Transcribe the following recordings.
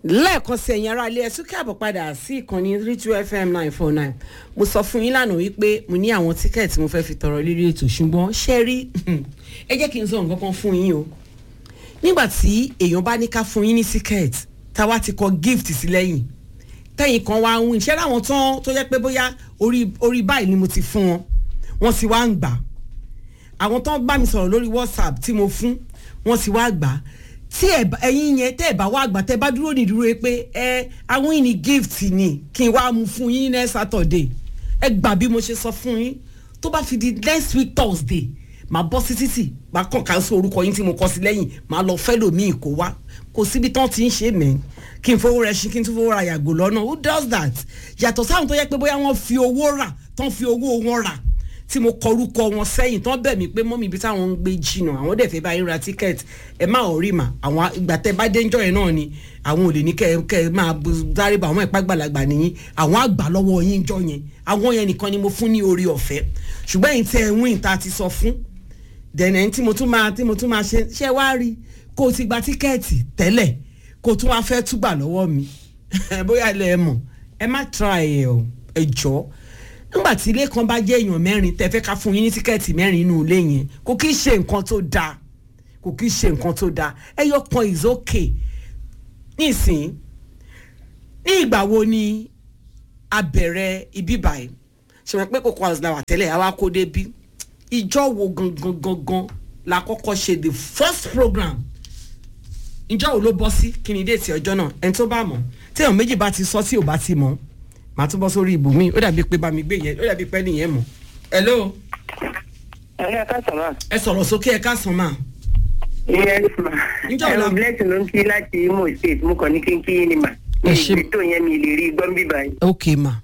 lẹ́ẹ̀kan sí ẹ̀yin ará ilé ẹ̀ tún káàbọ̀ padà sí ìkànnì three two fm nine four nine mo sọ fún yín lánàá wípé mo ní àwọn tíkẹ́ẹ̀tì mo fẹ́ fi tọrọ lérí ètò ṣùgbọ́n ṣé rí ẹ jẹ́ kí n sọ nǹkan kan fún yín o nígbà tí èèyàn bá ní ká fún yín ní tíkẹ́ẹ̀tì táwa ti kọ gift sí lẹ́yìn tẹ́yìn kan wá ń win ṣé láwọn tán tó yẹ pé bóyá orí orí báyìí ni mo ti fún wọn wọ́n sì wá ń gbà àwọn tán bá mi sọ̀rọ̀ lórí whatsapp tí mo fún wọ́n sì wá gbà tí ẹ̀yin yẹn tẹ́ ẹ̀ bá wá gbà tẹ́ bá dúró ní dúró pé ẹ àwọn yìí ní gift ni kí n wá mú fún yín ní saturday ẹ gbà bí mo ṣe sọ fún yín tó bá fi di next week thursday màá bọ́ sí títì màá kàn ká sí orúkọ yín tí mo kọ sí lẹ́yìn màá lọ fẹ́ lòmíì kó wá kò síbi tán ti ń ṣe mẹ́ kí n fowó rẹ ṣí kí n tún fowó ra yàgò lọ́nà who does that yàtọ̀ sáwọn tó yẹ pé bóyá wọ́n fi owó rà tán fi owó wọn rà tí mo kọ orúkọ wọn sẹ́yìn tán bẹ̀ mí pé mọ́mí ibi táwọn ń gbé jìnnà àwọn dẹ̀ fẹ́ bá yín ra tíkẹ́ẹ̀tì ẹ má ò rí mà àwọn ìgbà tẹ́ bá dénjọ́ yẹn náà ni àwọn ò lè ní kẹ́ ẹ máa dárí bá àwọn ìpá gbàlagbà nìyí àwọn àgbà lọ́wọ́ yín jọ yẹn àwọn yẹn nìkan ni mo fún ní orí ọ̀fẹ́ ṣùgbọ́n ẹ̀yin tí ẹ wín ta ti sọ fún dẹ̀nẹ̀ tí mo tún máa tí mo tún máa ṣe ṣẹ́ wá rí kó o ti gba tíkẹ́ẹ̀tì tẹ́lẹ̀ kó o tún wá fẹ́ túgbà lọ́wọ́ mi bóyá ilẹ̀ ẹ mọ̀ ẹ má tra ẹ̀ ọ̀ ẹ jọ́ nígbà tí ilé kan bá jẹ́ èèyàn mẹ́rin tẹ́ fẹ́ ká fún yín ní tíkẹ́ẹ̀tì mẹ́rin inú ilé yẹn kò kí í ṣe nǹkan tó dáa kò kí í ṣe nǹkan tó dáa ẹyọ kan is okay nísìn ní ìgbà wo ni a bẹ̀rẹ̀ ibi báyìí ṣe wọ́n pé kókó house la wà tẹ́lẹ̀ àwa kó dé bí ìjọ wo gangan gangan la kọ́kọ́ ṣe the first program ìjọ wo ló bọ́ sí kí ni déètì ọjọ́ náà ẹni tó bá mọ̀ tí èèyàn méjì bá ti sọ tí ò bá ti mọ̀ màá tún bọ́ sórí ibùmí ó dàbí pé bámi gbé yẹn ó dàbí pé nìyẹn mọ̀. hello. ẹ̀yin ẹ̀ka sọ̀rọ̀. ẹ sọ̀rọ̀ sókè ẹ ká sàn máa. yes ma. Ǹjẹ́ ọ̀la- ẹ̀rọ blessing ló ń kí láti imo state mo kàn ní kí n kí yín ni mà. mi Ẹ ṣé. ìgbésò yẹn mi lè rí gbọ́n bí báyìí. ok ma.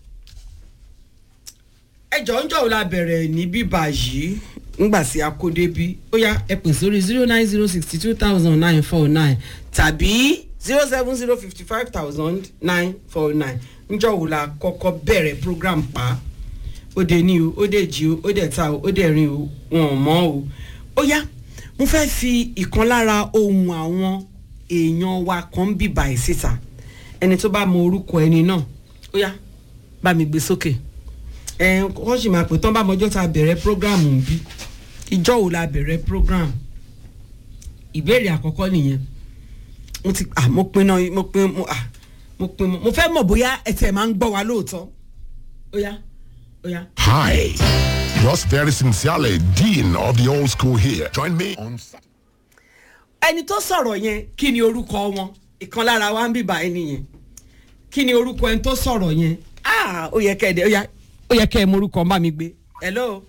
ẹ jọ ń jọ la bẹ̀rẹ̀ ní bíbá yìí ńgbà sí akóde bí ó yá ẹ pè sórí zero nine zero sixty two thousand nine four nine tàbí zero seven zero fifty five thousand nine four nine ńjọ wo la kọ́kọ́ bẹ̀rẹ̀ program pa ó dé ní o ó dé jí o ó dé ta o ó dé rin o wọn ò mọ́ o ó yá mo fẹ́ fi ìkan lára ohun àwọn èèyàn wa kan ń bìbà ẹ̀ síta ẹni tó bá mọ orúkọ ẹni náà ó yá bá mi gbé sókè ẹ wọ́n sì máa pè tán bá mọjọ́ ta bẹ̀rẹ̀ program ń bí ìjọ́ wo la bẹ̀rẹ̀ program ìbéèrè àkọ́kọ́ nìyẹn mo ti ah mo pinnu mo pin mo ah mo pin mo fẹ́ mọ̀ bóyá ẹ tẹ̀ máa ń gbọ́ wa lóòótọ́ ó yá ó yá. Hi, yours very sincerely, Dean of the Old School here. Join me on Saturday. ẹni tó sọ̀rọ̀ yẹn kí ni orúkọ wọn ìkan lára wa ń bíbá ẹni yẹn kí ni orúkọ ẹni tó sọ̀rọ̀ yẹn ah ó yẹ kẹ́ ẹ dẹ ó yá ó yẹ kẹ́ ẹ mọ orúkọ má mi gbé hello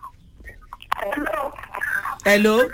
hello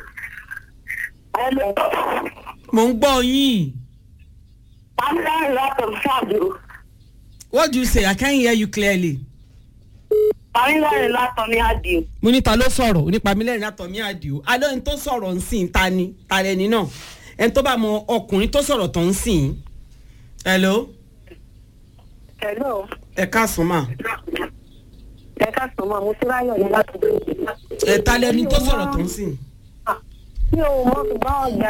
mo ń gbọ́ yín Pamela látọ̀ ṣáàdù. what do you say i can't hear you clearly Pamela látọ̀ ní àdìo. mo ní ta ló sọ̀rọ̀ onípa mi lẹ́rìn àtọ̀mí àdìo alẹ́ ẹni tó sọ̀rọ̀ ń sìn ta ni ta lẹni náà ẹni tó bá mọ ọkùnrin tó sọ̀rọ̀ tó ń sìn hello Hello. ẹ káàsán mà Ẹ ká sọ ma, mo ti ráyọ̀ ní láti dé. ẹ ta lẹni tó sọ̀rọ̀ tó ń sìn. Mi ò mọ ṣùgbọ́n ọ̀gá.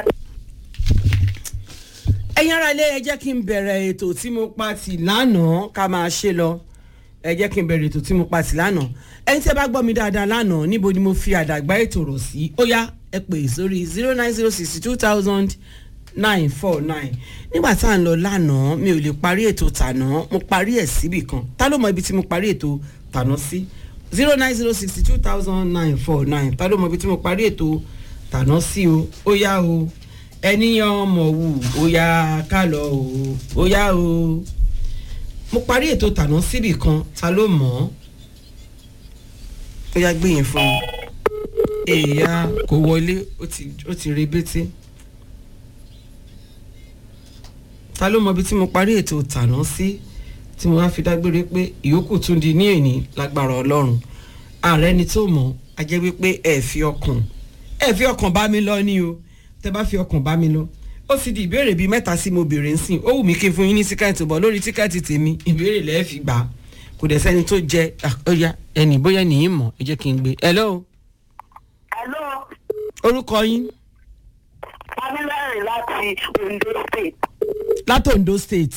ẹ̀yin ara ilé ẹ jẹ́ kí n bẹ̀rẹ̀ ètò tí mo pa tì lánàá ká máa ṣe lọ ẹ jẹ́ kí n bẹ̀rẹ̀ ètò tí mo pa tì lánàá ẹni tí ẹ bá gbọ́ mi dáadáa lánàá níbo ni mo fi àdàgbà ètò rọ̀ sí ó yá ẹ pè sórí zero nine zero sixty two thousand nine four nine nígbà tá à ń lọ lánàá mi ò lè parí ètò tàná mo parí ẹ̀ síbì kan ta ló mọ ibi tí mo parí ètò tàná sí zero nine zero sixty two thousand nine four nine ta ló mọ ibi tí mo parí ètò tàná sí o ó yá o ẹni ọmọ wù ó yá ká lọ o ó yá o mo parí ètò tàná síbì kan ta ló mọ̀ ọ́ ó yá gbé yẹn fún mi èèyàn kò wọlé ó ti ó ti rebété ta ló mọ ibi tí mo parí ètò tàná sí tí mo wá fi dágbére pé ìyókù tún di ní èní lágbára ọlọ́run ààrẹ ni tó mọ̀ á jẹ́ wípé ẹ fi ọkàn ẹ fi ọkàn bá mi lọ ní o tẹ bá fi ọkàn bá mi lọ ó sì di ìbéèrè bíi mẹ́ta sí mo béèrè ń sìn ó wù mí kí n fún yín ní tíkẹ́ẹ̀tì bọ̀ lórí tíkẹ́ẹ̀tì tèmi ìbéèrè lẹ́ẹ̀ fi gbà á kò dẹ̀ sẹ́ni tó jẹ ah, ó yá ẹnì bóyá nìyí mọ̀ ẹ jẹ́ kí n gbé hello Hello. orúkọ yín Pamela láti Ondo State. láti ondo state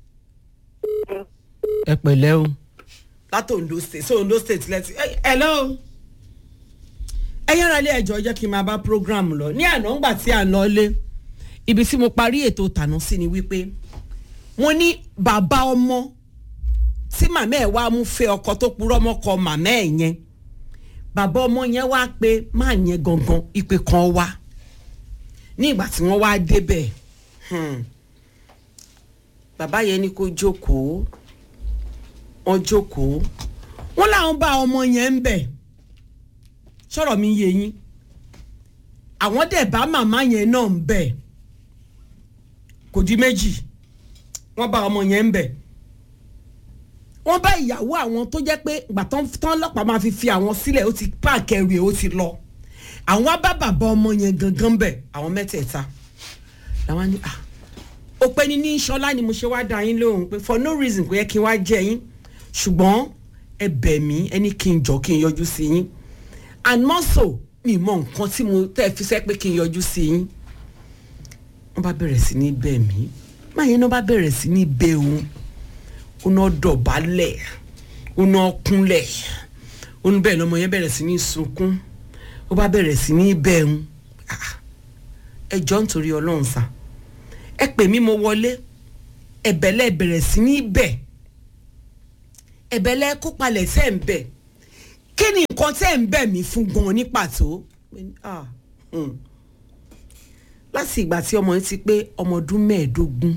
ẹ pẹ̀lẹ́ o láti ondo state so ondo state lẹ́tí ẹ hello ẹ yára ilé ẹjọ́ jẹ́ kí n máa bá program lọ ní àná ńgbà tí à ń lọ lé ibi tí mo parí ètò tànà sí ni wípé mo ní bàbá ọmọ tí màmá ẹ̀ wá mú fẹ́ ọkọ tó purọ́ mọ́kọ màmá ẹ̀ yẹn bàbá ọmọ yẹn wá pé máa yẹn gangan ìpè kan wá ní ìgbà tí wọ́n wá débẹ̀ hmm, bàbá yẹn ní kó jókòó wọ́n jókòó wọ́n làwọn bá ọmọ yẹn ń bẹ̀ sọ̀rọ̀ mi yé yín àwọn dẹ̀ bá màmá yẹn náà ń bẹ̀ kò di méjì wọ́n bá ọmọ yẹn ń bẹ̀ wọ́n bá ìyàwó àwọn tó jẹ́ pé ìgbà tán tán ọlọ́pàá máa fi fi àwọn sílẹ̀ ó ti páàkì ẹrù ẹ̀ ó ti lọ àwọn wá bá bàbá ọmọ yẹn gangan bẹ̀ àwọn mẹ́tẹ̀ẹ̀ta làwọn ní ah ó pẹ́ ní ní sọlá ni mo ṣe wá dá yín lóhùn pé for no reason kò yẹ kí n wá jẹ yín ṣùgbọ́n ẹ bẹ̀ mí ẹni kí n jọ kí n yọjú sí yín and more so mi mọ nǹkan tí mo tẹ́ fi sẹ́ pé kí n yọjú sí yín wọ́n bá bẹ̀rẹ̀ sí ní bẹ̀ mí máa yẹn náà bá bẹ̀rẹ̀ sí ní bẹ̀ òun ó náà dọ̀bálẹ̀ ó náà kúnlẹ̀ ó ní bẹ́ẹ̀ lọ́mọ yẹn bẹ̀rẹ̀ sí ní sunkún ó bá bẹ̀rẹ̀ sí ní bẹ̀ òun ẹ jọ nítorí ọlọ́run sá ẹ pè mí mo wọlé ẹ̀bẹ̀lẹ̀ bẹ̀rẹ̀ sí ní bẹ̀ ẹ̀bẹ̀lẹ̀ kó palẹ̀ tẹ́ ń bẹ̀ kí ni nǹkan tẹ́ ń bẹ̀ mí fún gan ní pàtó Ah, hmm. láti ìgbà tí ọmọ yẹn ti pé ọmọ ọdún mẹ́ẹ̀ẹ́dógún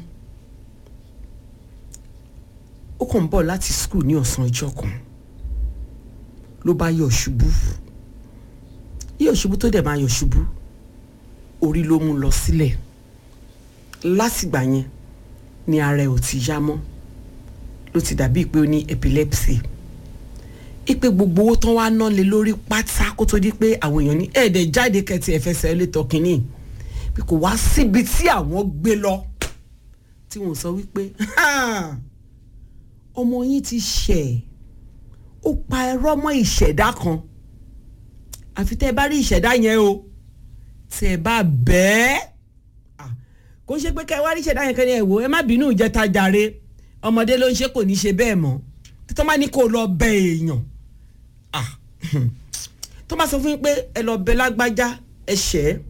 ó kàn ń bọ̀ láti skul ní ọ̀sán ọjọ́ kan ló bá yọ̀ ṣubú yọ̀ ṣubú tó dẹ̀ máa yọ̀ ṣubú orí ló mú lọ sílẹ̀ látìgbà yẹn ni ara ẹ̀ ò ti yá mọ́ ló ti dàbí pé ó ní epilepsy ipe gbogbo owó tán wá ná lé lórí pátá kó tó di pé àwọn èèyàn ní ẹ̀ẹ́dẹ̀ jáde kẹtì ẹ̀fẹsẹ̀ létọ́ kínní bí kò wá síbi tí àwọn gbé lọ tí wọ́n sọ wípé ọmọ yín ti ṣẹ̀ ó pa ẹrọ́ mọ́ ìṣẹ̀dá kan àfi tẹ́ ẹ bá rí ìṣẹ̀dá yẹn o tẹ́ ẹ bá bẹ́ẹ̀ kó ṣe pé kẹ́ ẹ wá rí ìṣẹ̀dá yẹn kẹ́ni ẹ̀ wò ẹ má bínú ìjẹta jàre ọmọdé ló ń ṣe kò ní ṣe bẹ́ẹ̀ mọ́ tó má ní kó lọ bẹ èèyàn tó má sọ fún yín pé ẹ lọ bẹ lágbájá ẹ ṣẹ́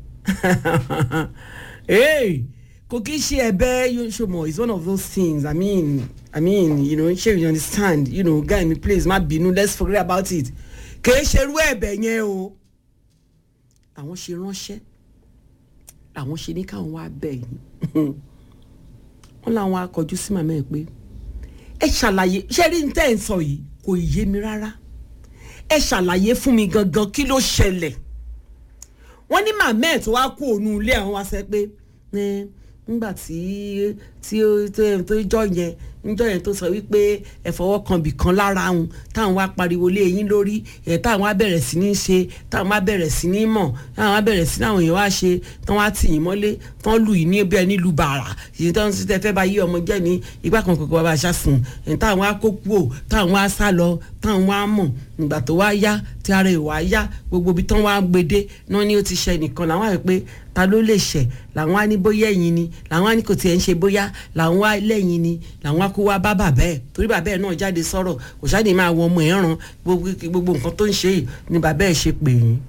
kò kí ṣe ẹ̀bẹ̀ yóò ṣe mọ it's one of those things i mean i mean you know ṣé you understand you know guy mi please má bínú let's forget about it kì í ṣerú ẹ̀bẹ̀ yẹn o àwọn ṣe ránṣẹ́ àwọn ṣe ní káwọn wá bẹ̀ yín wọ́n làwọn akọjú sí màmá ẹ̀ pé ẹ ṣàlàyé ṣé rí ní tẹ́ ẹ̀ ń sọ yìí kò yé mi rárá ẹ ṣàlàyé fún mi gangan kí ló ṣẹlẹ̀ wọ́n ní màmá ẹ̀ tó wá kú òun ilé àwọn wá sẹ́ pé nígbà tí tí tó jọ yẹn níjọ yẹn tó sọ wípé ẹ fọwọ́ kan bì kan lára òun táwọn wá pariwo lé yín lórí ẹ táwọn wá bẹ̀rẹ̀ sí ní ṣe táwọn wá bẹ̀rẹ̀ sí ní mọ̀ táwọn wá bẹ̀rẹ̀ sí ní àwọn èèyàn wá ṣe tán wá tì yín mọ́lé tán lù yín ní bí ẹni lu bàrà ìyẹn tán ti tẹ fẹ́ bá yí ọmọ jẹ́ ní igbá kan kòkòrò bàbá aṣáṣùn ẹ̀ táwọn wá kó kú ò táwọn wá sá lọ táwọn wá mọ̀ ìgbà tó wá yá tí ara ìwà yá gbogbo ibi tán wá gbede náà ni ó ti ṣe nìkan làwọn àrẹ pé ta ló lè ṣẹ̀ làwọn á ní bóyá ẹ̀yin ni làwọn á ní kò tiẹ̀ ń ṣe bóyá làwọn á lẹ́yìn ni làwọn á kó wá bá bàbá ẹ̀ torí bàbá ẹ̀ náà jáde sọ̀rọ̀ kò ṣáàdì máa wọ ọmọ ẹ̀ ràn gbogbo nǹkan tó ń ṣe yìí ni bàbá ẹ̀ ṣe pè yín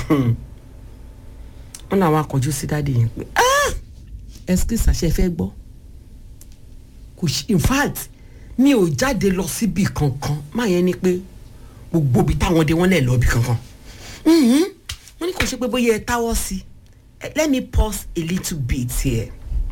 wọn làwọn akọjú sí dáàdi yẹn pé excuse àṣẹ fẹ́ gbọ́ kò ṣe in fact mi ò jáde lọ síbi kankan máa yẹn ni pé gbogbo ibi táwọn dé wọn lè lọ ibi kankan wọ́n ní kò ṣe pé bóyá ẹ táwọ́ sí let me pause a little bit here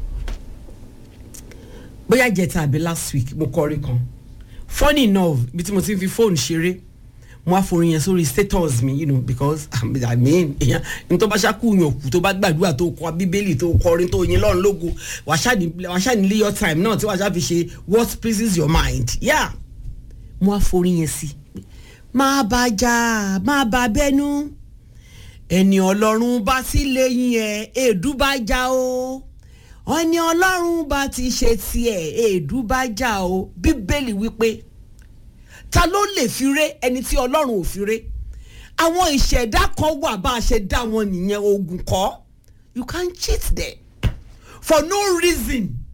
bóyá jẹta àbí last week mo kọrin kan funny enough ibi tí mo ti ń fi fóònù ṣeré mo á forin yẹn sórí status mi you know because i mean èèyàn ní tó bá ṣáku yàn kú tó bá gbàdúrà tó kọ bíbélì tó kọrin tó yin lọ́run lógo wàá ṣáà ní your time náà tí wàá ṣáà fi ṣe what pleases your mind yeah mo á forin yẹn sí máa bá jà máa bá bẹ́nu ẹni ọlọ́run bá sí lẹ́yìn ẹ̀ èédú bá já o ọni ọlọ́run bá ti ṣe tiẹ̀ èédú bá já o bíbélì wípé ta ló lè fi ré ẹni tí ọlọ́run ò fi ré àwọn ìṣẹ̀dá kan wà bá a ṣe dá wọn nìyẹn ogun kọ́ you can cheat them for no reason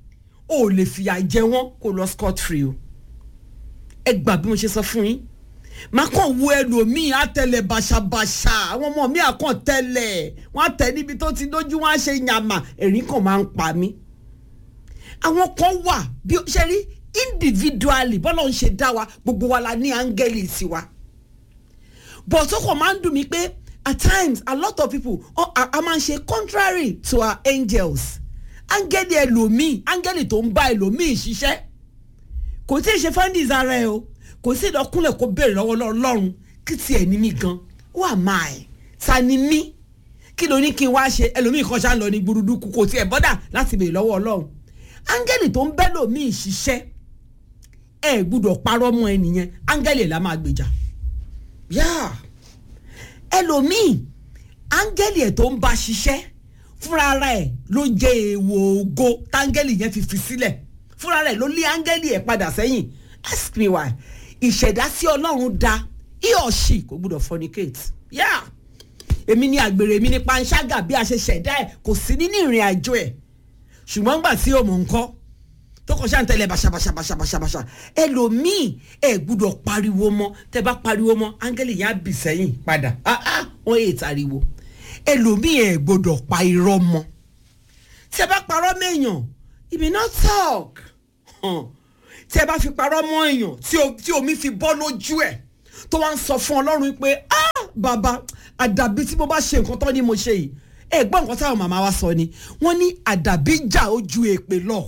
o ò lè fìyà jẹ wọ́n kó lọ scot free o ẹ gbà bí mo ṣe sọ fún yín má kàn wo ẹlòmíì àtẹlẹ bàṣàbàṣà àwọn ọmọ mi àkàn tẹlẹ wọn àtẹ níbi tó ti lójú wọn á ṣe yàmà ẹ̀rín kan máa ń pa mí àwọn kan wà bí ó ṣe rí individually bọ́lá ń ṣe dá wa gbogbo wa la ní áńgẹ́lì tiwa but ó kàn máa ń dùn mí pé at times a lot of people oh, a, a máa ń ṣe contrary to our angels áńgẹ́lì ẹlòmíì áńgẹ́lì tó ń bá ẹlòmíì ṣiṣẹ́ kò tí ì ṣe findings ara ẹ o kò sí ìdọ́kúnlẹ̀ kó béèrè lọ́wọ́ lọ́rùn kí tiẹ̀ ní mí gan who am I ta ni mí kí ló ní kí n wá ṣe ẹlòmíì kan ṣá ń lọ ní gbúrúdúkú kò tiẹ̀ bọ́dà láti béèrè lọ́wọ́ ọlọ́run áńgẹ́lì tó ń bẹ́ lòmíì ṣiṣẹ́ ẹ gbúdọ̀ parọ́ mọ́ ẹnìyẹn áńgẹ́lì la máa gbèjà yáà ẹlòmíì áńgẹ́lì ẹ̀ tó ń bá ṣiṣẹ́ fúnra ara ẹ̀ ló jẹ́ èèwọ̀ ògo táńgẹ́lì yẹn fi fi sílẹ̀ fúnra rẹ̀ ló lé áńgẹ́lì ẹ̀ padà sẹ́yìn ask me why ìṣẹ̀dá sí ọlọ́run da he or she kò gbúdọ̀ fornicate yeah èmi ni àgbèrè èmi ni panṣágà bí a ṣe ṣẹ̀dá ẹ̀ kò sí nínú ìrìn àjò ẹ̀ ṣùgbọ́n gbà tí o mọ̀ nǹkan tó kàn ṣáà ń tẹ̀lé bàṣàbàṣàbàṣàbàṣà ẹlòmíì ẹ gbúdọ̀ pariwo mọ́ tẹ bá pariwo mọ́ áńgẹ́lì yẹn á bì sẹ́yìn padà ah ah wọ́n yé ìtariwo ẹlòmíì ẹ gbúdọ̀ pa irọ́ mọ́ tẹ bá parọ́ mẹ́yàn you may not talk huh. tẹ bá fi parọ́ mọ́ èèyàn tí o- tí omi fi bọ́ lójú ẹ̀ tó wá ń sọ fún ọlọ́run pé ah bàbá àdàbí tí mo bá ṣe nǹkan tán ni mo ṣe yìí ẹ gbọ́ nǹkan táwọn màmá wa sọ ni wọ́n ní àdàbí jà ó ju èpè lọ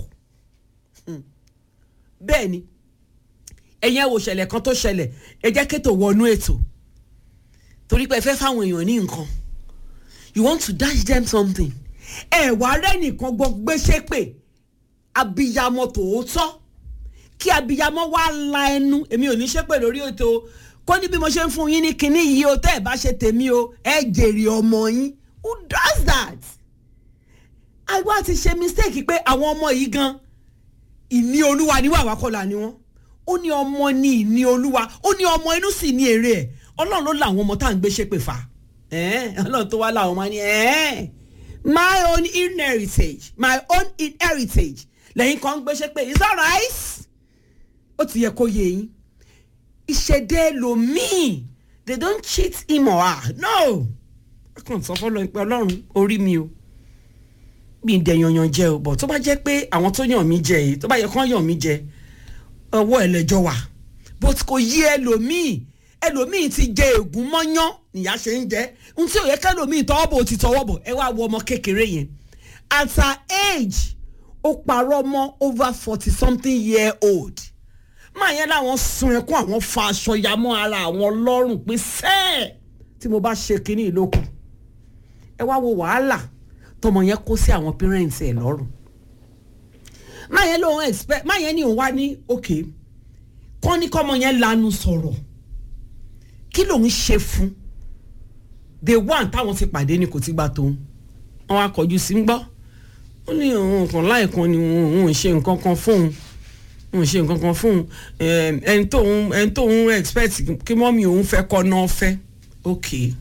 bẹ́ẹ̀ ni ẹ̀yin ẹ̀ wò ṣẹlẹ̀ kan tó ṣẹlẹ̀ ẹ jẹ́ kétò wọnú ètò torí pé ẹ fẹ́ fáwọn èèyàn ní nǹkan you want to dash them something ẹ wà rẹ́ nìkan gbọ́ gbéṣẹ́ pé abiyamọ tòótọ́ kí abiyamọ wá la ẹnu èmi ò ní ṣépè lórí ètò kó ní bí mo ṣe ń fún yín ní kinní yìí o tẹ́ ẹ bá ṣe tèmi o ẹ jèrè ọmọ yín who does that? àwa ti ṣe mistake pé àwọn ọmọ yìí gan ìní olúwa ní wàá wákọ́lá ni wọ́n ó ní ọmọ ní ìní olúwa ó ní ọmọ inú sì ní èrè ẹ̀ ọlọ́run ló làwọn ọmọ tá à ń gbé ṣépè fà ẹ́ẹ́ ọlọ́run tó wá láwọn ọmọ ní ẹ́ẹ́ my own inheritage my own inheritage lẹ́yìn kan ń gbé ṣépè is that right? ó ti yẹ kó yé yín ìṣẹ̀dẹ̀ lomiin they don't cheat him or her no a kàn sọ fọlọ́ pé ọlọ́run orí mi o bí n dẹ̀ yanyan jẹ o bọ̀ tó bá jẹ́ pé àwọn tó yàn mí jẹ yìí tó bá yẹ kán yàn mí jẹ ọwọ́ ẹlẹ́jọ́ wà but kò yí ẹlòmíì ẹlòmíì ti jẹ ègún mọ́yán nìyá ṣe ń jẹ n tí ò yẹ kẹlòmíì tọwọ́ bò ti tọwọ́ bọ̀ ẹ wá wo ọmọ kékeré yẹn at her age ó parọ́ mọ́ over forty something year old máa yẹn láwọn sun ẹkún àwọn fa aṣọ ya mọ́ ara àwọn lọ́rùn pé sẹ́ẹ̀ tí mo bá ṣe kínní ìlókù ẹ wá wo wàhálà tọmọ yẹn kó sí àwọn parents ẹ lọ́rùn máa yẹn lóun expect máa yẹn ní òun wá ní òkè kọ́ ní kọ́mọ yẹn lanu sọ̀rọ̀ kí lòun ṣe fún the one táwọn ti pàdé ni kò ti gbà tóun wọn wá kọjú sí ń gbọ́ ó ní òun kan láìkan ni òun ò ṣe nǹkan kan fóun òun ṣe nǹkan kan fóun ẹm, ẹni tóun ẹni tóun expect kí mọ́mí òun fẹ́ kọ́ náà fẹ́ ok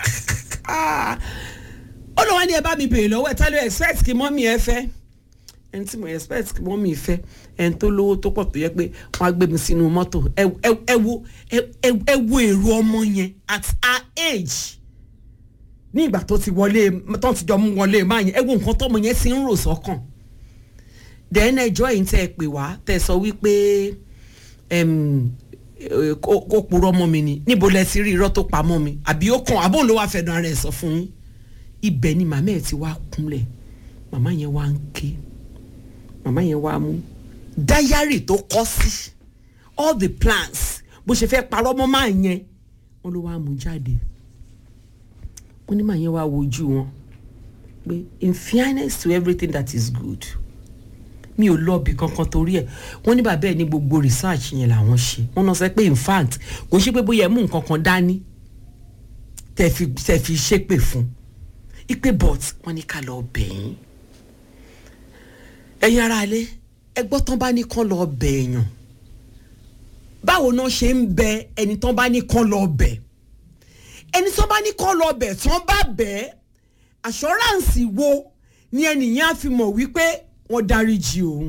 ó lọ wá ní ẹ bá mi bèrè lọ́wọ́ ẹ tá ló expect kí mọ́mí ẹ fẹ́ ẹni tí mo expect kí mọ́mí fẹ́ ẹni tó lówó tó pọ̀ tó yẹ pé wọ́n á gbé mi sínú mọ́tò ẹ ẹ- ẹ wo ẹ- ẹ- ẹ wo èrò ọmọ yẹn at her age ní ìgbà tó ti wọlé tó ti jọ mú wọlé máa yẹn ẹ wo nǹkan tọmọ yẹn ti ń rò sọ́kàn then ẹjọ́ yìí tẹ́ ẹ pè wá tẹ́ ẹ sọ wípé em, eh, kó kó purọ́ mọ́ mi ni níbo lẹ ti rí irọ́ tó pa mọ́ mi àbí ó kàn àbóun ló wá fẹnu ara ẹ̀ sọ fún yín ibẹ̀ ni màmá ẹ̀ ti wá kúnlẹ̀ màmá yẹn wá ń ké màmá yẹn wá mú dáyárì tó kọ́ sí all the plans bó ṣe fẹ́ parọ́ mọ́ máa yẹn wọ́n ló wá mú jáde wọ́n ní màá yẹn wá wojú wọn pé in fairness to everything that is good mi ò lọ́ọ̀bì kankan torí ẹ̀ wọ́n ní bàbá ẹ̀ ní gbogbo research yẹn làwọn ṣe wọ́n náà sọ pé in fact kò ṣe pé bóyá ẹ mú nǹkan kan dání tẹ̀ fi tẹ̀ fi ṣépè fún ipe but wọ́n ní ká lọ bẹ̀yìn ẹ̀yin ara alẹ́ ẹgbọ́n tán bá ní kán lọ bẹ̀yàn báwo náà ṣe ń bẹ ẹni tán bá ní kán lọ bẹ̀ ẹni tán bá ní kán lọ bẹ̀ tán bá bẹ̀ assurance wo ni ẹnìyẹn á fi mọ̀ wípé wọ́n dáríjì òun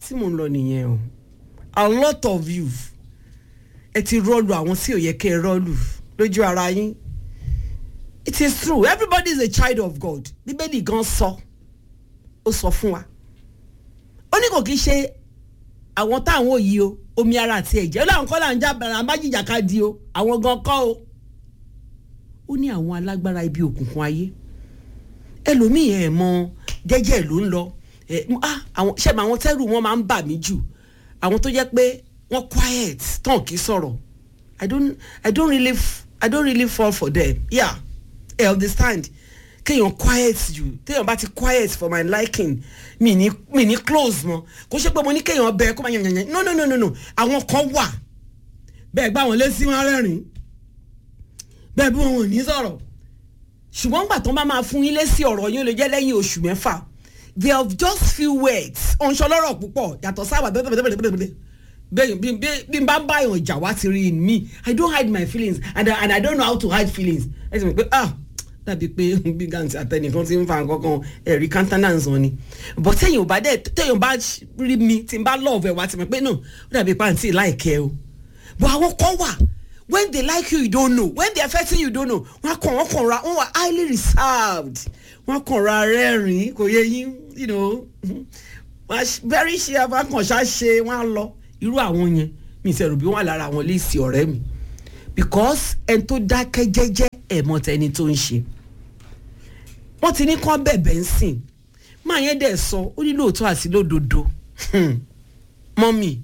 tí mò ń lọ nìyẹn o a lot of you ẹ ti rọ́ọ̀lù àwọn tí ò yẹ kẹ́ ẹ rọ́ọ̀lù lójú ara yín it is true everybody is a child of God bíbélì gan sọ ó sọ fún wa ó ní kò kí ṣe àwọn táwọn òyì o omi ara àti ẹ̀jẹ̀ ó láwọn kọ́ là ń já bàrà májìjà ká di o àwọn gan kọ́ o ó ní àwọn alágbára ibi òkùnkùn ayé ẹlòmíì ẹ̀ mọ jẹ́jẹ́ ló ń lọ ẹ̀ ah àwọn ṣẹ́mi àwọn tẹ́rù wọn máa ń bà mí jù àwọn tó jẹ́ pé wọ́n quiet tán kì í sọ̀rọ̀ I don't I don't really f- I don't really fall for them yeah I understand kéèyàn quiet jù téèyàn bá ti quiet for my liking mi ní mi ní close mọ́ kó ṣe pé mo ní kéèyàn bẹ kó máa yàn yàn yàn no no no no no àwọn kan wà bẹ́ẹ̀ gbá wọn lé sí wọn rẹ́rìn bẹ́ẹ̀ bí wọn ò ní sọ̀rọ̀ ṣùgbọ́n gbà tó bá máa fún yín lé sí ọ̀rọ̀ yín ó lè jẹ́ lẹ́yìn oṣù mẹ́fà they have just few words ọ̀nṣọ́lọ́rọ̀ púpọ̀ yàtọ̀ sábà bẹ́ẹ̀ bẹ́ẹ̀ bẹ́ẹ̀ bẹ́ẹ̀ bẹ́ẹ̀ bẹ́ẹ̀ bí bí- bí n bá ń bá èèyàn ìjà wá ti rí in me i don't hide my feelings and I, and i don't know how to hide feelings ẹ sì mọ̀ pé ah dàbí pé bí gàǹtì àtẹnìkan ti ń fa nǹkan kan ẹ̀rí countenance wọn ni but téèyàn ò bá dẹ̀ téèyàn bá rí mi tí n bá love ẹ̀ wá ti mọ̀ pé no ó dàbí pàǹtí láìkẹ́ o but àwọn kan wà when they like you you don't know when they affect you you don't know wọn kàn wọn kàn ra wọn wà highly reserved wọn kàn ra rẹ́rìn kò yẹ yín you know wọn á- very sure wọn kàn ṣá ṣe wọn á lọ irú àwọn yẹn mi ìṣẹ̀rù bí wọ́n wà lára àwọn léèsì ọ̀rẹ́ mi because ẹni tó dákẹ́ jẹ́jẹ́ ẹ̀ mọ̀ tẹni tó ń ṣe wọ́n ti ní kán bẹ̀bẹ̀ ń sìn máa yẹn dẹ̀ sọ ó ní lóòótọ́ àti lódodo Hmm. mọ́mì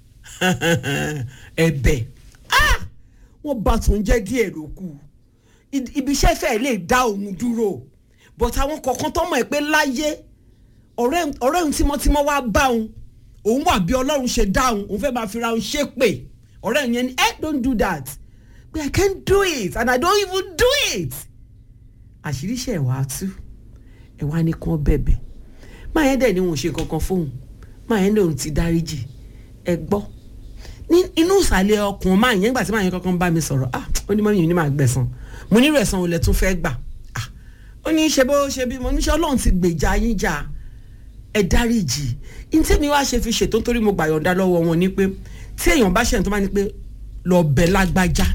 ẹ̀bẹ̀ ah wọ́n bá tún jẹ́ díẹ̀ ló kù I- ibi iṣẹ́ fẹ́ lè dá òun dúró but àwọn kọ̀ọ̀kan tó mọ̀ ẹ́ pé láyé ọ̀rẹ́ ọ̀rẹ́ òun tímọ́tímọ́ wá bá òun òun wà bí ọlọ́run ṣe dá òun òun fẹ́ máa fi ra òun ṣépè ọ̀rẹ́ òun yẹn ni eh don't do that but I can't do it and I don't even do it àṣírí ṣe ẹ̀wà tú ẹ̀wà ni kàn bẹ̀bẹ̀ máa yẹn dẹ̀ ni òun ṣe kankan fóun máa yẹn ní òun ti dáríjì ẹ gbọ́ ní inú ìsàlẹ̀ ọkùnrin máa yẹn nígbà tí máa yẹn kankan bá mi sọ̀rọ̀ ah ó ní mọ́mí mi ní máa gbẹ̀san mo ní rẹ̀san olè tún fẹ́ gbà ah ó ní ṣe bó ṣe bí mo ní ṣe ọlọ́run ti gbèjà yín jà ẹ dáríjì ní tèmi wá ṣe fi ṣètò nítorí mo gbà yọ̀ǹda lọ́wọ́ wọn ni pé tí èèyàn bá ṣẹ̀yìn tó bá ní pé lọ bẹ̀ lágbájá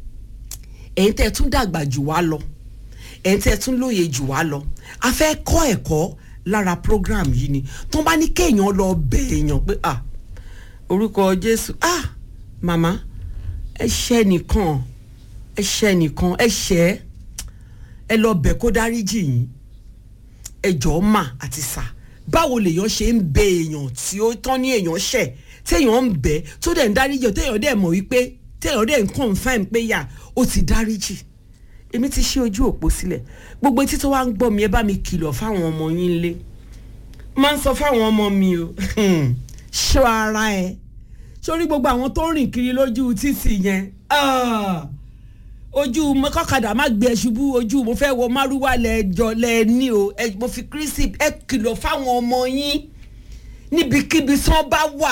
ẹ̀yin tẹ́ ẹ tún dàgbà jù wá lọ ẹ̀yin tẹ́ ẹ tún lóye jù wá lọ a fẹ́ kọ́ ẹ̀kọ́ lára program yìí ni tó bá ní kéèyàn lọ bẹ̀ èèyàn pé ah orúkọ jésù ah màmá ẹ ṣẹ́ nìkan ẹ ṣẹ́ nìkan ẹ ṣẹ́ ẹ lọ bẹ̀ kó dáríjì yín ẹ jọ̀ọ́ mà àti sà báwo lèèyàn ṣe ń bẹ èèyàn tí ó tán ní èèyàn ṣẹ̀ téèyàn ń bẹ tó dẹ̀ ń dáríjì téèyàn dẹ̀ mọ̀ wípé téèyàn dẹ̀ ń confirm pé yà ó ti dáríjì èmi ti ṣí ojú òpó sílẹ̀ gbogbo etí tó wá ń gbọ́ mi ẹ bá mi kìlọ̀ fáwọn ọmọ yín lé máa ń sọ fáwọn ọmọ mi o ṣọ́ ara ẹ sórí gbogbo àwọn tó ń rìn kiri lójú títì yẹn ah, ojú mo kọ́kadà má gbé ẹ ṣubú ojú mo fẹ́ wọ márúwá lẹ́ẹ̀jọ lẹ́ẹ̀ni o ẹ- mo fi kírísì ẹ kìlọ̀ fáwọn ọmọ yín níbikíbi tí wọ́n bá wà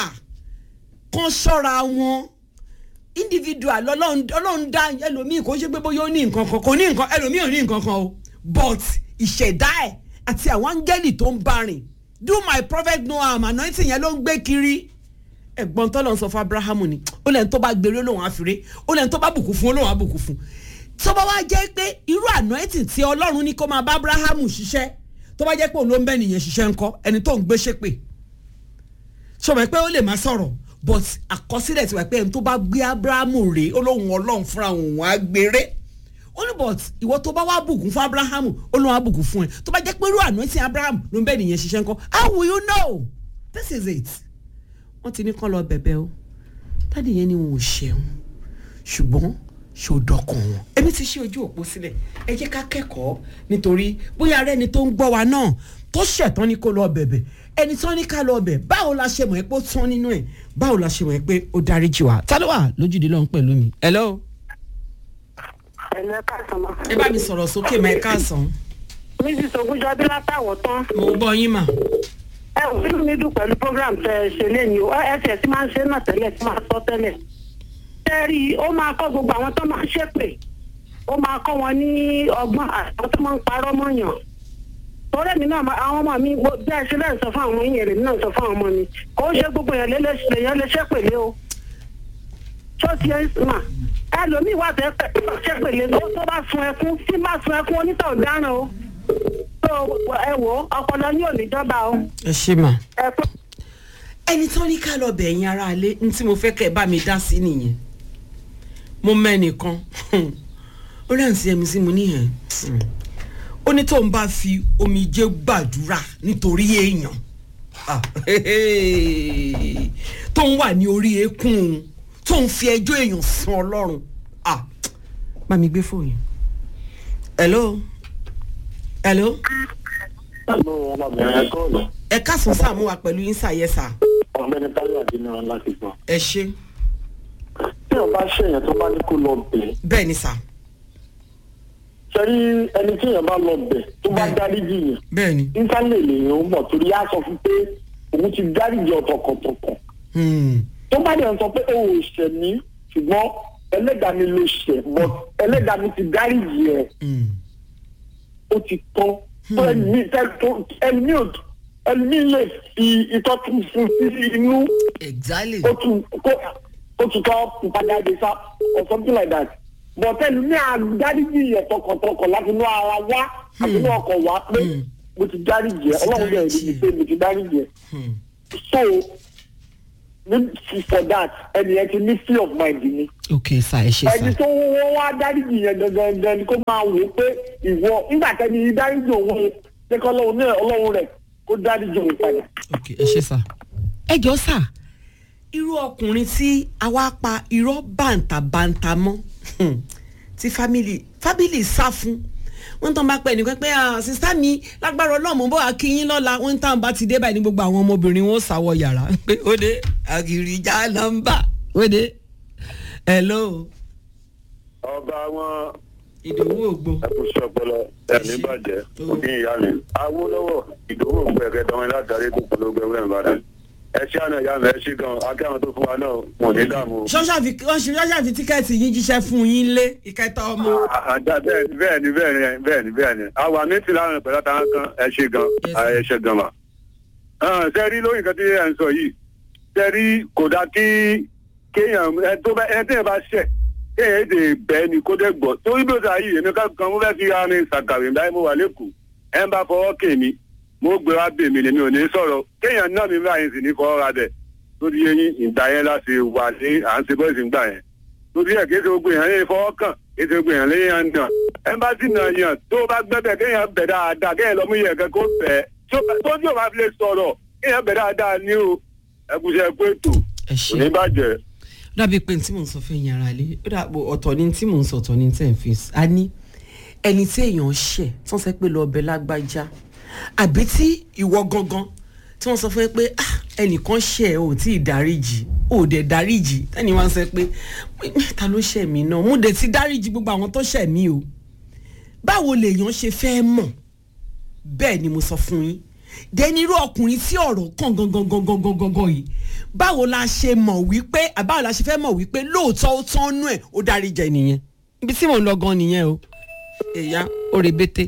kán ṣọ́ra wọn individual ọlọ́run ọlọ́run dá ẹlòmíì kò ṣe pé bóyá ó ní nǹkan kan kò ní nǹkan ẹlòmíì ò ní nǹkan kan o but ìṣẹ̀dá ẹ̀ àti àwọn áńgẹ́lì tó ń bá rìn do my prophet no harm anointing yẹn ló ń gbé kiri ẹ̀gbọ́n tó lọ sọ fún abrahamu ni ó lẹ́ni tó bá gbèrè olóhùn àfìrè ó lẹ́ni tó bá bùkún fún olóhùn àbùkún fún tó bá wá jẹ́ pé irú anointing tí ọlọ́run ní kó máa bá abrahamu ṣiṣẹ́ tó bá jẹ́ pé òun ló ń bẹ́ nìyẹn ṣiṣẹ́ ńkọ́ ẹni tó ń gbé ṣépè sọmọ pé ó lè máa sọ̀rọ̀ but àkọsílẹ̀ ti wà pé ẹni tó bá gbé abrahamu rèé olóhùn ọlọ́run fúnra òun á gbére ó ní but ìwọ tó bá wá bùkún fún abrahamu olóhùn á bùkún fún ẹ tó bá jẹ́ pé irú anointing abraham ló ń bẹ́ nìyẹn ṣiṣẹ́ ńkọ́ how will you know this is it wọ́n ti ní kán lọ bẹ̀bẹ̀ o dáàdì yẹn ni wọn ò ṣẹ̀wọ̀n ṣùgbọ́n ṣòdọ̀kàn wọn. èmi ti ṣí ojú òpó sílẹ̀ ẹ jẹ́ ká kẹ́kọ̀ọ́ nítorí bóyá ara ẹni tó ń gbọ́ wa náà tó ṣẹ̀tàn ni kó lọ bẹ̀bẹ̀ ẹni tán ní ká lọ bẹ̀ báwo la ṣe mọ̀ ẹ́ pé ó tán nínú ẹ̀ báwo la ṣe mọ̀ ẹ́ pé ó dáríjì wá. ta ló wà lójúde lọ́hún pẹ̀lú mi. hello. ẹ̀lú ẹ̀ka sọ̀mọ́. ẹ bá mi sọ̀rọ̀ sókè máa ẹ káàsán. mrs ogunjọbí látàwọ̀ tán. mo gbọ́ yín mà. ẹ ò nínú mi dùn pẹ̀lú program tẹ ẹ ṣe lẹ́yìn o ẹsẹ̀ tí máa ń ṣe náà tẹ́lẹ̀ tí máa sọ tẹ́lẹ̀. tẹ́rì ó máa kọ́ gbogbo àwọn tó máa ń ṣépè ó máa kọ́ wọn ní ọgbọ́n àwọn tó máa ń parọ́ mọ́yàn. tọ́lẹ̀ mi náà ma- àwọn ọmọ mi mo- bí ẹ ṣe bẹ́ẹ̀ sọ fún àwọn yìnyín rẹ̀ mi náà sọ fún àwọn ọmọ mi kò ń ṣe gbogbo èèyàn lélẹ̀- èèyàn lè ṣépèlé o ṣọ́ọ̀ṣì ẹ̀ mà ẹlòmíì wà tẹ́ pẹ́ ṣépèlé tó tó bá sun ẹkún tí bá sun ẹkún onítọ̀ ọ̀daràn o tó ẹ wò ó ọpọlọ yóò níjọba o ẹ ṣe mà. ẹ pé ẹni tó ní ká lọ bẹ̀ ẹ̀yin ara ilé ní tí mo fẹ́ kẹ́ ẹ bá mi dá sí nìyẹn mo mẹ́nìkan ó rẹ̀ ń sí ẹ̀mí sí mo níyẹn ó ní tóun bá fi omijé gbàdúrà nítorí èèyàn Ah, tóun wà ní orí eékún òun tóun fi ẹjọ́ èèyàn sun ọlọ́run Ah, bá mi gbé fóònù hello hello ọmọbìnrin kọ́ọ̀lù ẹ káàsán sáà mú wa pẹ̀lú yín sàyẹ́sà ọ̀gbẹ́ni táyọ̀ àdínà láti gbọ́. ẹ ṣe tí o bá ṣèyàn tó bá ní kó lọ bẹ̀ bẹ́ẹ̀ ni sà ṣẹ́rí ẹni tí èèyàn bá lọ bẹ̀ tó bá Bẹ́ẹ̀. dáríjì yẹn bẹ́ẹ̀ ni. íńtánẹ̀tì lèèyàn ń bọ̀ torí á sọ fún pé òun ti dáríjì ọ̀tọ̀kọ̀tọ̀kọ̀ Hmm. tó bá dẹ̀ ń sọ pé o ò ṣẹ̀ mí ṣùgbọ́n ẹlẹ́dàá mi ló ṣẹ̀ but ẹlẹ́dàá mi ti dáríjì ẹ̀ Hmm. ó ti tán tó ẹni ẹni ò ẹni lè fi itọ́ tún fún sí inú exactly. ó tún kó ó tún tọ́ padà dé sá or something like that but ẹni ní àdáríjì yẹ tọkàntọkàn láti inú ara wá àti inú ọkọ̀ wá pé mo ti dáríjì ẹ ọlọ́run bẹ̀rẹ̀ níbi pé mo ti dáríjì ẹ Hmm. so ní for that ẹni yẹn ti ní free of mind ni ok sà ẹ ṣe ẹni sà. tó wọ́n wá dáríjì yẹn gangan gan ni kó máa wò ó pé ìwọ nígbà tẹ́ni dáríjì òun ṣe kọ́ ọlọ́run náà ọlọ́run rẹ̀ kó dáríjì òun padà. ok ẹ ṣe sà. ẹ jọ sà irú ọkùnrin tí a wá pa irọ́ bàǹtàbàǹtà mọ́ hmm, tí family family sá fún wọ́n tán bá pẹ́ nìkan pé ah sista mi lágbára ọlọ́mọ bó akínyín lọ́la wọ́n tán bá ti dé báyìí ní gbogbo àwọn ọmọbìnrin wọn ó sáwọ yàrá pé ó dé àgìrìjà nọ́mbà ó dé hello ọba wọn ìdòwú ògbó ẹkùsọ ọpọlọ ẹmí bàjẹ́ òbí ìyá mi awolowo ìdòwò gbẹgẹ dọrin látàrí tó polówó ẹwẹ ìbàdàn ẹ ṣé àná ìyá mi ẹ ṣé gan akẹ́wọn tó fún wa náà wọn ò ní dààmú. ṣọ́ṣà fi wọ́n ṣe ṣọ́ṣà fi tíkẹ́ẹ̀tì yín jíṣẹ́ fún yín lé ìkẹta ọmọ. àdá bẹ́ẹ̀ ni bẹ́ẹ̀ ni bẹ́ẹ̀ ni bẹ́ẹ̀ ni bẹ́ẹ̀ ni àwa mi ti láwọn pẹ̀lú àtàwọn kan ẹ ṣé gan Yes, ẹ ṣé gan ma. ṣe rí lórí nǹkan tí ẹ ń sọ yìí ṣe rí kò dá kí kéèyàn ẹ tó bá ẹ tẹ́yẹ̀ bá ṣẹ̀ kéèyàn èdè bẹ́ẹ̀ ni kó dẹ́ gbọ́ torí bí ó ta yìí èmi ká kan mo fẹ́ fi ara ní sàkàwé báyìí mo wà lẹ́kọ̀ọ́ ẹ ń bá fọwọ́ kè mí mo gbé wá bèmí lèmi ò ní sọ̀rọ̀ kéèyàn náà mi báyìí sì ní fọwọ́ ra bẹ̀ lórí eyín ìgbà yẹn láti wà ní à ń ṣe bọ́ọ̀sì ńgbà yẹn lórí ẹ̀ kí ẹ ṣe gbogbo èèyàn lè fọwọ́ kàn kí ẹ ṣe gbogbo èèyàn lè yàn nà ẹ bá sì nà yàn tó bá gbẹ́bẹ̀ kéèyàn bẹ̀ dáadáa kéèyàn lọ́mú yẹn kẹ́ kó bẹ̀ tó tí ò bá fi lè sọ̀rọ̀ kéèyàn bẹ̀ dáadáa ní o ẹkùnṣẹ́ pé ètò ẹ kò ní ṣe bàjẹ́. ó dàbí pé tí mò ń sọ fún ẹ̀yin ara lé ó dàbò ọ̀tọ̀ ni tí mò ń sọ ọ̀tọ̀ ni tẹ̀ ń fi a ní ẹni tí èèyàn ṣẹ̀ tí wọ́n sọ pé lọ ọbẹ̀ lágbájá àbí tí ìwọ gangan tí wọ́n sọ fún ẹ pé ah ẹnìkan ṣẹ̀ ò tí ì dáríjì ò dẹ̀ dáríjì ẹni wọ́n sọ pé ta ló ṣẹ̀ mí náà mo dẹ̀ ti dáríjì gbogbo àwọn tó ṣẹ̀ mí o báwo lèèyàn ṣe fẹ́ mọ̀ bẹ́ẹ̀ ni mo sọ fún yín dẹni irú ọkùnrin tí ọ̀rọ̀ kàn gangan gangan gangan gangan yìí báwo la ṣe mọ̀ wípé àbáwo la ṣe fẹ́ mọ̀ wípé lóòótọ́ ó tán nú ẹ̀ ó dárí jẹ nìyẹn ibi tí mò ń lọ gan nìyẹn o èyá ó rebete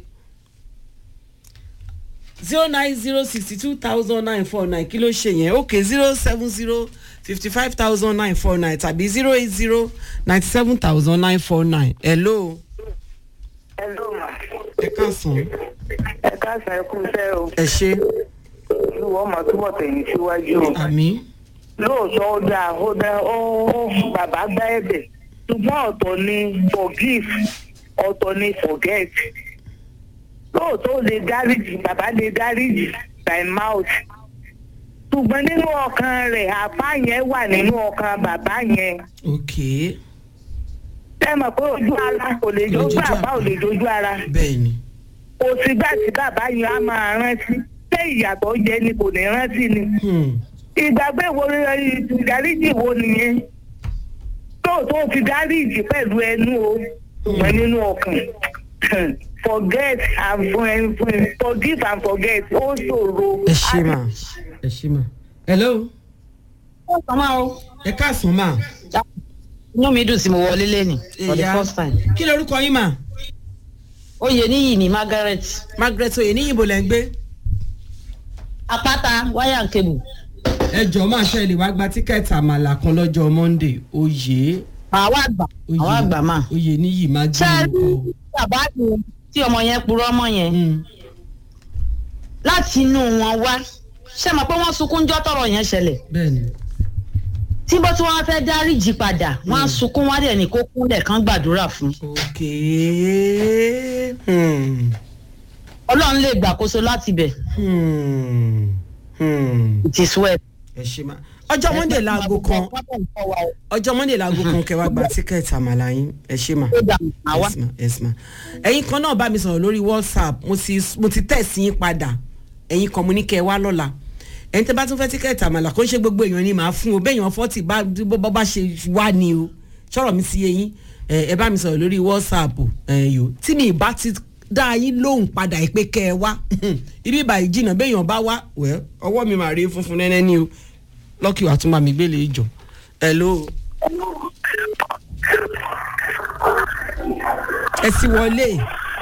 zero nine zero sixty two thousand nine four nine kí ló ṣe yẹn ok zero seven zero fifty five thousand nine four nine tàbí zero eight zero ninety seven thousand nine four nine hello ẹ ló mà ẹ káàsán ẹ káàsán ẹ kú iṣẹ́ o ẹ ṣe olúwa ọmọ túbọ̀ tẹ̀yìn síwájú o àmì lóòótọ́ ó dáa ó dáa ó ó bàbá gbá ẹ̀bẹ̀ ṣùgbọ́n ọ̀tọ̀ ni forgive ọ̀tọ̀ ni forget lóòótọ́ ó lè dáríjì bàbá lè dáríjì by mouth ṣùgbọ́n nínú ọkàn rẹ̀ àpá yẹn wà nínú ọkàn bàbá yẹn ok ẹ mọ̀ pé ojú ara kò lè Kò lè dojú dojú àpá ò àpá. lè dojú ara bẹ́ẹ̀ ni kò sígbà tí bàbá yẹn á máa rántí ṣé ìyàtọ̀ jẹ ni kò ní rántí ni hmm. ìgbàgbé wo ìdáríjì wo nìyẹn tóòtó ti dáríjì pẹ̀lú ẹnu o ṣùgbọ́n nínú ọkàn forget and for- forgive and forget ó ṣòro. ẹ ṣe mà ẹ ṣe mà hello ẹ káàsán mà inú mi dùn sí mo wọlé lẹ́nu for the Ìyá. first time. kí lorúkọ yín mà oyè níyì ní margaret margaret oyè ní ìbò lẹ́ ń gbé apáta wáyà kébù ẹ jọ máa ṣe lè wá gba tíkẹ́ẹ̀tì àmàlà kan lọ́jọ́ monday oyè àwa àgbà oyè àwa àgbà máa. oyè níyì má gbé ṣé ẹ rí orúkọ. bàbá mi tí ọmọ yẹn purọ́ mọ́ yẹn Mm. láti inú wọn wá ṣé mọ̀ pé wọ́n sunkún jọ́ tọrọ yẹn ṣẹlẹ̀ bẹ́ẹ̀ni tí bó tí wọ́n fẹ́ dáríjì padà wọ́n á sunkún wá dẹ̀ ní kó kúnlẹ̀ kán gbàdúrà fún ok hmm. ọlọ́run lè gbàkóso láti bẹ̀ Hmm. Hmm. it is well. ẹ ṣe máa ọjọ́ monday laago kan ọjọ́ monday laago kan kẹwàá gba tíkẹ́ẹ̀tì àmàlà yín ẹ ṣe máa. àwa yes ma yes ma ẹ̀yin kan náà bá mi sọ̀rọ̀ lórí whatsapp mo ti mo ti tẹ̀sí yín padà ẹ̀yin kan mo ní kẹ́ ẹ wá lọ́la ẹ̀yin tẹ́ bá tún fẹ́ tíkẹ́ẹ̀tì àmàlà kó ń ṣe gbogbo èèyàn ni màá fún o bẹ́ẹ̀ yàn fọ́tì bá bọ́ bá ṣe wá ni o sọ̀rọ̀ mi sí eyín ẹ ẹ bá mi sọ̀rọ̀ lórí whatsapp ẹ yò tí mi bá ti dá yín lóhùn padà pé kẹ́ ẹ wá ibi ìbàyí jìnnà bẹ́ẹ̀ yàn bá wá wẹ́ ọwọ́ mi màá rí funfun nẹ́nẹ́ ní o lọ́kì wàá tún bá mi gbélé ìjọ hello ẹ sì wọlé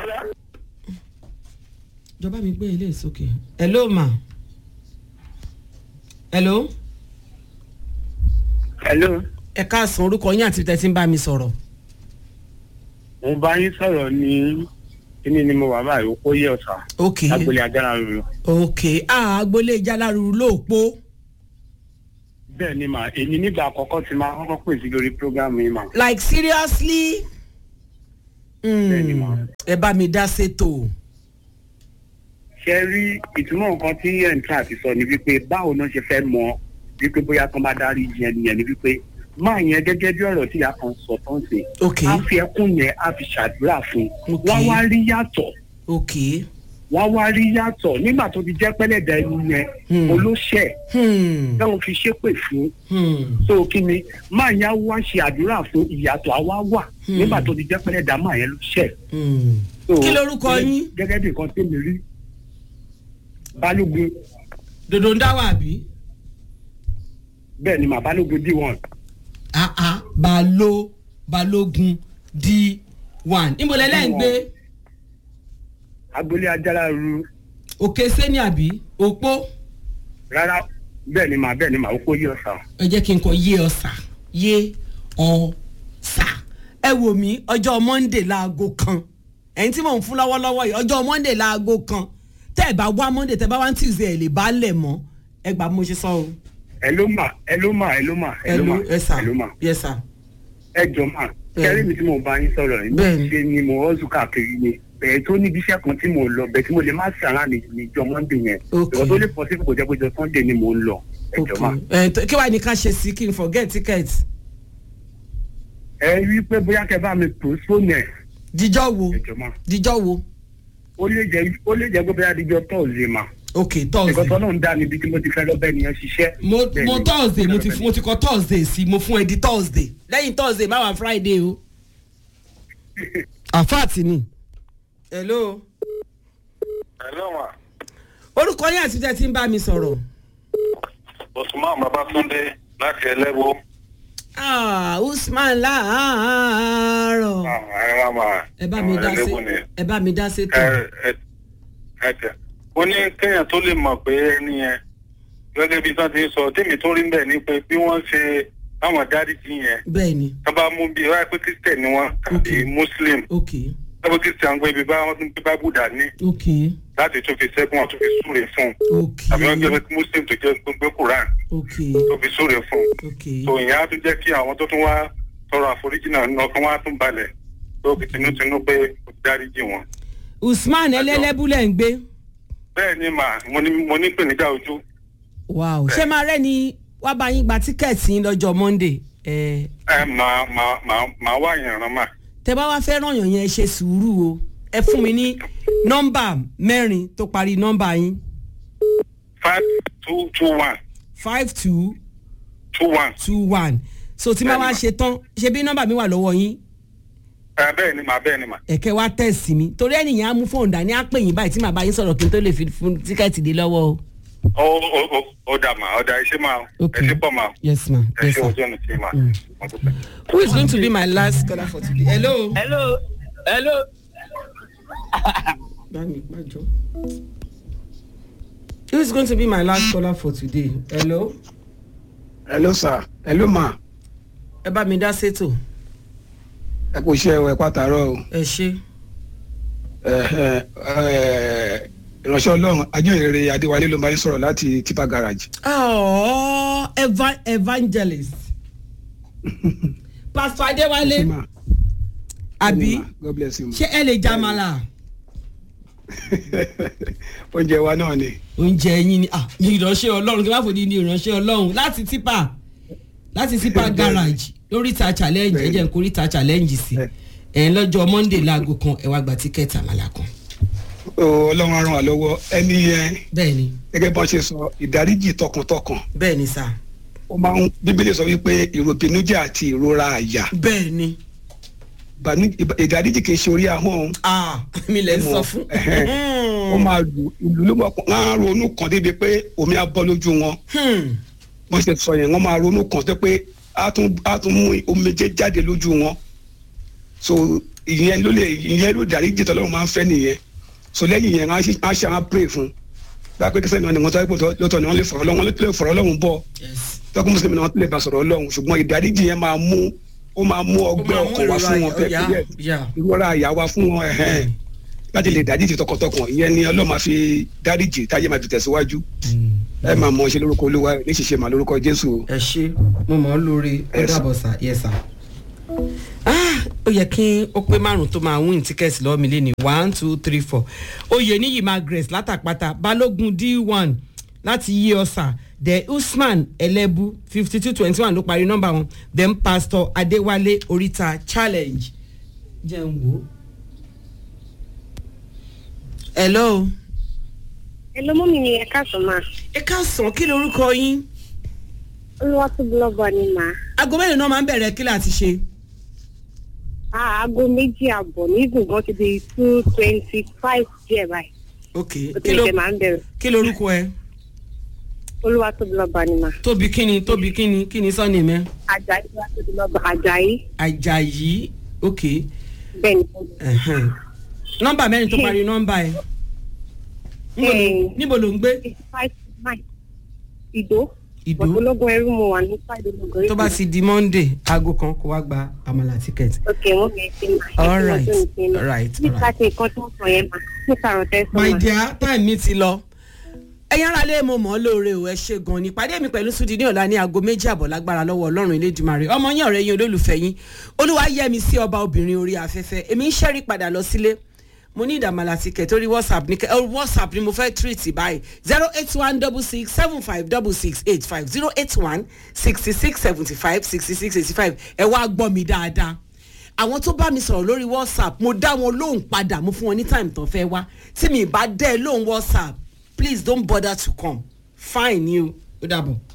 ìjọba mi gbé ilé ìsókè hello ma hello hello ẹ káàsán orúkọ yín àti tẹ́tí ń bá mi sọ̀rọ̀ mo bá yín sọ̀rọ̀ ní kíní ni mo wà báyìí ó yẹ ọ̀sà ok agboolé ajára ruru ok ah agboolé ìjáláruru lóòpó bẹ́ẹ̀ ni mà èmi nígbà àkọ́kọ́ ti máa kọ́kọ́ pè sí lórí prógámù yìí mà like seriously Bẹ́ẹ̀ni, ma. Mm, ẹ bá mi dá sétò ṣe rí ìtumọ̀ nǹkan tí ẹ̀ǹtà ti sọ ni wípé báwo náà ṣe fẹ́ mọ wípé bóyá kan bá dárí jẹ nìyẹn ni wípé máa yẹn gẹ́gẹ́ bí ọ̀rọ̀ tí ìyá kan sọ tán sí ok á fi ẹkún yẹn á fi ṣàdúrà fún un Ok. wọ́n wá rí yàtọ̀ ok wọ́n wá rí yàtọ̀ nígbà tó ti jẹ́ pẹ́lẹ́dà ẹni yẹn Hmm. olóṣẹ̀ hmm, táwọn fi ṣépè fún hmm, so kí ni máa yẹn á wá ṣe àdúrà fún ìyàtọ̀ àwa wà Hmm. nígbà tó ti jẹ́ pẹ́lẹ́dà máa yẹn ló ṣẹ̀ hmm. So, Kí lorúkọ gẹ́gẹ́- yín? gẹ́gẹ́ bí nǹkan tí mi rí balógun dòdò ń dá wà bí. bẹ́ẹ̀ ni mà balógun d one ah ah balo balógun d one níbo lẹ́lẹ́ ń gbé agboolé ajára ru òkè sẹ́ni àbí òpó rárá bẹ́ẹ̀ ni mà bẹ́ẹ̀ ni mà ó kó yí ọ̀sán. ẹ jẹ́ kí n kọ yé ọ̀sà yé ọ̀sà ẹ wò mí ọjọ́ monday láago kan ẹ̀yin tí mò ń fún lọ́wọ́lọ́wọ́ yìí ọjọ́ monday láago kan tẹ́ ẹ̀ bá wá monday tẹ́ ẹ bá wá tuesday ẹ̀ lè bá lẹ̀ mọ́ ẹ gbà bí mo ṣe sọ o ẹ ló mà ẹ ló mà ẹ ló mà ẹ ẹ ló mà ló ẹ sà ẹ ló mà yẹ sà ẹ jọ mà kẹrí mi tí mo bá yín sọ̀rọ̀ yìí Bẹ́ẹ̀ni. ṣe ni mo rọ́ọ̀sù káàkiri ni bẹ̀ẹ́ tó níbi iṣẹ́ kan tí mo lọ bẹ̀ẹ́ tí mo lè má sàrà ní níjọ monday yẹn Ok. ìwọ tó lè pọ̀ sí kò jẹ́ pé jọ sunday ni mo ń lọ ẹ jọ mà. ok ẹ tó- kí wàá ní ká ṣe sí kí n forget ticket ẹ rí i pé bóyá kẹ bá mi postpone ẹ jíjọ́ wo ẹ jọ mà jíjọ́ wo ó lè jẹ́ ó lè jẹ́ pé bóyá díjọ thursday mà ok ẹ̀kọ́ thursday tó náà ń dá níbi tí mo ti fẹ́ lọ́bẹ̀ nìyẹn ṣiṣẹ́. mo Bẹ́ẹ̀ mo ni, thursday mo ti fẹ́ mo ti kọ thursday sí mo fún ẹ di thursday lẹ́yìn thursday má wà friday o. àfáàtì ni. hello. Hello ma. orúkọ yín àti tẹ́ ti ń bá mi sọ̀rọ̀. Usman Babatunde láti Ẹlẹ́wọ́. Ah, usman láàárọ̀. Ẹ̀rọ ma. ẹ bá mi dá sí Ẹlẹ́wọ́ ni. ẹ bá mi dá sí tó. Ẹ ẹ ẹ tẹ̀. Ó ní kéèyàn tó lè mọ̀ pé ẹni yẹn gẹ́gẹ́ bí sọ́n ti ń sọ tèmi tó rí ń bẹ̀ ni pé bí wọ́n ṣe àwọn dáríjì yẹn bẹ́ẹ̀ ni tó bá mú bí wáyé pé Christian ni wọ́n tàbí Ok. Muslim. ok Tọ́bí Christian gbé ibi bá wọn tún gbé Bible dání ok láti tún fi ṣẹ́gun wọn tún fi súre fún un. ok Tàbí wọ́n gbé Muslim tó jẹ́ gbé Quran ok tó fi súre fún un. ok so ìyẹn á tún jẹ́ kí àwọn tó tún wá tọrọ àforíjì náà ní ọkàn wá tún balẹ̀ tó fi tinútinú pé kò dáríjì wọn. usman ẹlẹ́lẹ́búlẹ̀ ń gbé. bẹ́ẹ̀ ni mà mo ní mo ní ìpèníjà ojú wow ṣé máa rẹ́ ni wá bá yín gba tíkẹ́ẹ̀tì yín lọ́jọ́ monday. ẹ ẹ máa máa máa máa wá ìyànràn mà. tẹ bá wá fẹ́ ràn yàn yẹn ṣe sùúrù o ẹ fún mi ní nọ́mbà mẹ́rin tó parí nọ́mbà yín five two two one five two two one. two one so tí máa wá Bẹ́ẹ̀ni, ṣe tán ṣe bí nọ́mbà mi wà lọ́wọ́ yín ẹ bẹ́ẹ̀ ni mà bẹ́ẹ̀ ni mà. ẹ̀kẹ́ wá tẹ̀sí mi torí ẹnìyàn á mú fóònù dání á pè yín báyìí tí màá bá yín sọ̀rọ̀ kí n tó lè fi fún tíkẹ́ẹ̀tì dé lọ́wọ́ o. ó ó ó ó dà mà ó dà ẹ ṣe máa ok ẹ ṣe pọ̀ mà yes ma ẹ yes ṣe ma. ojú ọ̀nà tí mà. Mm. Mo dúpẹ́. who is going to be my last caller for today hello. hello hello bámi gbàjọ. This is going to be my last caller for today. Hello. hello sir hello ma Ẹ bá mi dá sétò. ẹ kò ṣe ẹ pàtàrọ o Ẹ ṣe. ẹ ẹ ẹ ìránṣẹ́ ọlọ́run ajínrere adéwálé ló máa ń sọ̀rọ̀ láti tipa garage. Oh, eva evangelist. Pastor Adéwálé. Ma, Àbí ma, god bless you ma. ṣé ẹ lè jamala? oúnjẹ wa náà ni Oúnjẹ yín ni ah, ní ìránṣẹ́ Ọlọ́run kí wọ́n fòdì ní ìránṣẹ́ Ọlọ́run láti tipa láti tipa garage lóríta challenge ẹ jẹ́ n kóríta challenge sí. Ẹ̀ lọ́jọ́ Monday láago kan ẹ wá gba tíkẹ́ẹ̀tì àmàlà kan. o ọlọ́run á ràn wá lọ́wọ́ ẹni yẹn Bẹ́ẹ̀ni gẹ́gẹ́ bá ṣe sọ ìdáríjì tọkàntọkàn bẹ́ẹ̀ni sá. ó máa ń bíbélì sọ wípé ìròbìnújẹ́ àti ìrora àyà Bẹ́ẹ̀ni. Bànú- ìbà- ìdáríjì kì í ṣe orí ahọ́n Ah, mi lè sọ fún. Ẹ̀hẹ́n. ó máa lù ìlú ló máa pọ̀ wọ́n á ronú kan débi pé omi á bọ́ lójú wọn Hmm. wọ́n ṣe sọ yẹn wọ́n máa ronú kan tó pé á tún á tún mú omijé jáde lójú wọn so ìyẹn ló lè ìyẹn ló dáríjì tọ́lọ́run máa ń fẹ́ nìyẹn so lẹ́yìn yẹn á ṣe á ṣe àwọn pray fún bá a pé kẹsàn-án ni wọ́n tọ́ ipò lọ́tọ̀ ni wọ́n lè fọ̀rọ̀ lọ́wọ́ wọ́n lè fọ̀rọ̀ lọ́wọ́ bọ̀ Yes. tọ́kùn mùsùlùmí náà lè bá sọ̀rọ̀ ọlọ́run ṣùgbọ́n ìdáríjì yẹn máa mú ó máa mú ọgbẹ́ máa mú ọkàn wá fún wọn ìrora àyà, fẹ́ yeah. ìrora àyà wá fún wọn ẹ̀hẹ́n láti lè dáríjì tọkàntọkàn ìyẹn ni ọlọ́run máa fi dáríjì táyé máa fi tẹ̀síwájú ẹ máa mọ ṣe lórúkọ olúwa ní ṣiṣẹ́ máa lórúkọ jésù ẹ ṣe mo mọ̀ ọ́ lórí ó Yes. dàbọ̀ sá yes sá. Ah, ó yẹ kí ó pé márùn tó máa win ticket lọ́wọ́ mi lẹ́nu one two three four oyè níyì margaret látàpátá balógun d one láti yí ọ̀sà the usman ẹlẹ́bù fifty two twenty one ló parí nọ́mbà wọn then pastor adéwálé oríta challenge jẹ́ ń wò ó. hello. ẹ ló mú mi ní ẹ̀ka sọ máa ẹ káàsán kí lorúkọ yín olúwa tó búlọ́gọ̀ ni màá aago mẹ́rin náà máa ń bẹ̀rẹ̀ kí láti ṣe. aago méjì àbọ̀ ní gbùngbọ́n ti di two twenty five díẹ̀ báyìí ok ó kí ti ló ṣe máa ń bẹ̀rẹ̀ kí lorúkọ ẹ olúwa tó búlọ́gọ̀ ni màá tóbi kíni tóbi kíni kíni sọ́ni mẹ́ ajayi olúwa tó búlọ́gọ̀ ajayi ajayi ok bẹ́ẹ̀ ni ẹ̀hẹ́n. nọ́mbà mẹ́rin tó parí nọ́mbà ẹ Níbo ló- Eh. níbo ló ń gbé eighty five nine ìdó Ìdó. ológun ẹrú mo wà ní friday ológun tó bá ti di monday aago kan kó wá gba àmàlà tíkẹ́ẹ̀tì. ok mo fẹ́ ṣe máa All right, all right, nípa all ti nǹkan tó ń sọ yẹn máa nípa ọ̀rọ̀ tẹ́ sọ my máa. dear time mi ti lọ ẹ̀yin ara lé mo mọ̀ ọ́ lóore o ẹ ṣe gan ni ìpàdé mi pẹ̀lú sùdí ní ọ̀la ní aago méjì àbọ̀ lágbára lọ́wọ́ ọlọ́run elédùmarè ọmọ yín ọ̀rẹ́ yín olólùfẹ́ yín olúwa yẹ mi sí ọba obìnrin orí afẹ́fẹ́ èmi ń ṣẹ́rí padà lọ sílé mo ní ìdàmàlà ticket orí whatsapp ní kẹ ọ whatsapp ni mo fẹ́ treat báyìí zero eight one double six seven five double six eight five zero eight one sixty six seventy five sixty six eighty five ẹ wá gbọ́ mi dáadáa àwọn tó bá mi sọ̀rọ̀ lórí whatsapp mo dá wọn lóhùn padà mo fún wọn ní time tán fẹ́ wá tí mi bá dẹ́ lóhùn whatsapp please don't bother to come fine ni o ó dàbọ̀.